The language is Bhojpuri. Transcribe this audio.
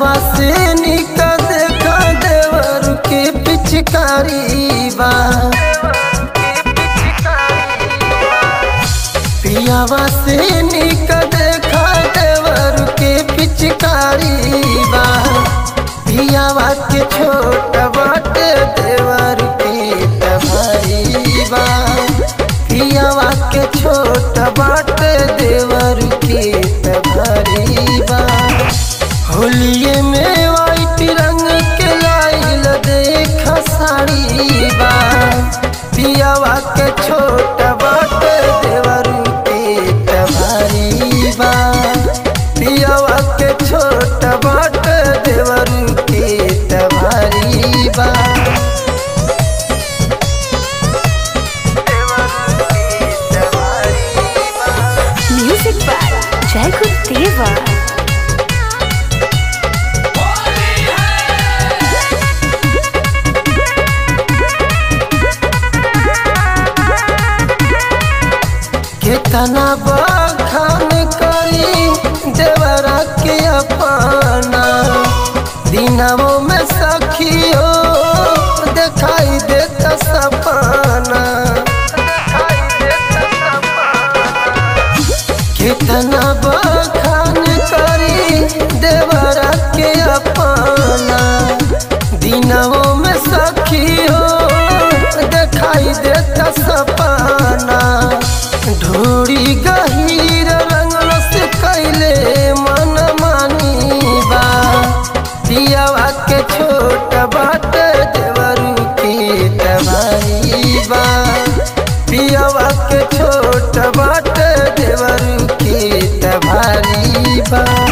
पियावा से निकल देखा देवर के पिचकारी बा पियावा से निकल देखा देवर के पिचकारी बा पियावा के छोट बाटे देवर के तबारी बा पियावा के छोट बाटे देवर के तबारी बा होलिये में वाइट रंग के लाइल देख साड़ी बा पियावा के छोट बाटे देवर के तबारी बा पियावा के छोट बाटे देवर के तबारी बा Music by Jacob Deva. कितना बखान करी देवरा के अपना दिनवों में सखियो दिखाई देता सपना कितना बखान करी देवरा के अपना दिनवों में सखियो दिखाई देता सपना ढोरी गहीर रंगल से कैले मन मानी बा दियावा के छोट बाट देवरू के तबारी बा पियावा के छोट बाट देवरू के तबारी बा